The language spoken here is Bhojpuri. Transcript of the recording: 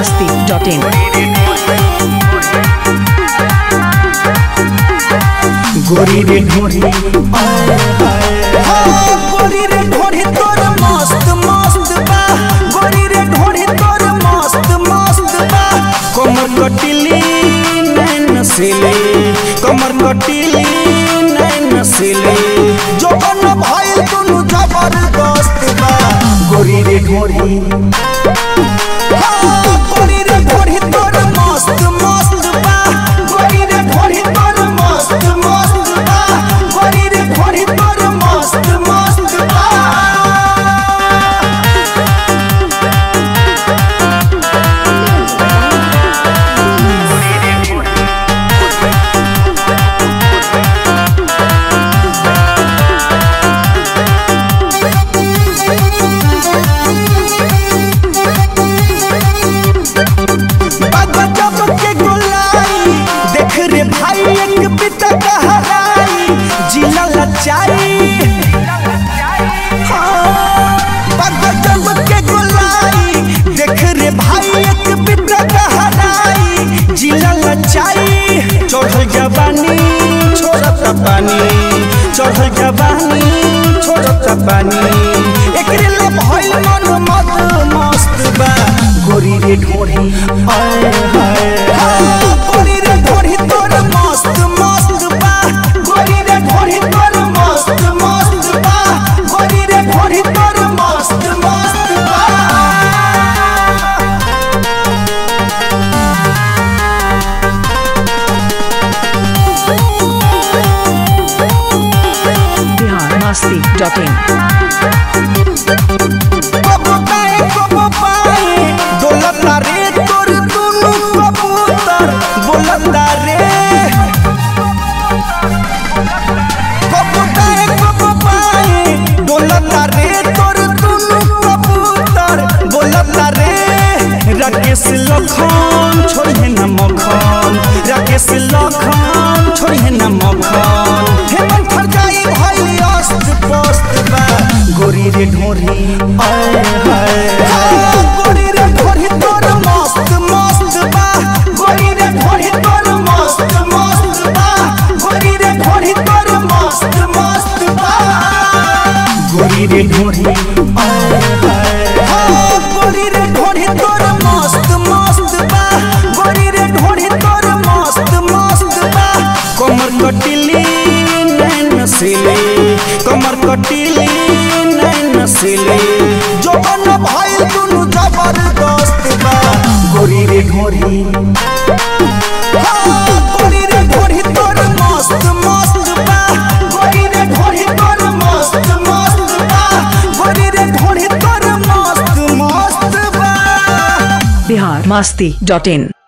biharmasti.in गोरी रे ढोरी गोरी रे ढोरी तोर मस्त मस्त बा गोरी रे ढोरी तोर मस्त मस्त बा कमर कटिली नैन सिले कमर कटिली नैन सिले जोबन भइल दुनु जबरदस्त बा गोरी रे ढोरी हाँ, गोरी रे ढोरी तोर मस्त मस्त बा गोरी रे ढोरी तोर मस्त मस्त बा गोरी रे ढोरी तोर मस्त मस्त बा गजब के गुलाई देख रे भाई एक पिता कहराई जिला लचाई हाँ, गजब के गुलाई देख रे भाई एक पिता कहराई जिला लचाई चढ़ल जवानी छोड़त पानी चढ़ल जवानी छोड़त पानी एकरे ला भइल मन मत मस्त बा गोरी रे ढोरी आए हाय हाय। गोरी रे ढोरी तोर मस्त मस्त बा गोरी रे ढोरी तोर मस्त मस्त बा गोरी रे ढोरी तोर मस्त मस्त बा biharmasti.in कबो पाए कबो पाए दौलता रे तोर दुनु कबूतर बोलता रे कबो पाए कबो पाए दौलता रे तोर दुनु कबूतर बोलता रे राकेश लखन छोड़े न मखन राकेश लखन छोड़े न मखन हेमन फरजाई भइल अस्त पोस्त बा गोरी रे ढोरी आए हाय गोरी रे ढोरी तोर मस्त मस्त बा गोरी रे ढोरी तोर मस्त मस्त बा गोरी रे ढोरी तोर मस्त मस्त बा गोरी रे ढोरी आए हाय गोरी रे ढोरी तोर मस्त मस्त बा गोरी रे ढोरी तोर मस्त मस्त बा कमर कटिली नैन सिले कमर कटिली नैन सिले जोबन भइल दुनु जबरदस्त बा गोरी रे ढोरी हाँ, गोरी रे ढोरी तोर मस्त मस्त बा गोरी रे ढोरी तोर मस्त मस्त बा गोरी रे ढोरी तोर मस्त मस्त बा biharmasti.in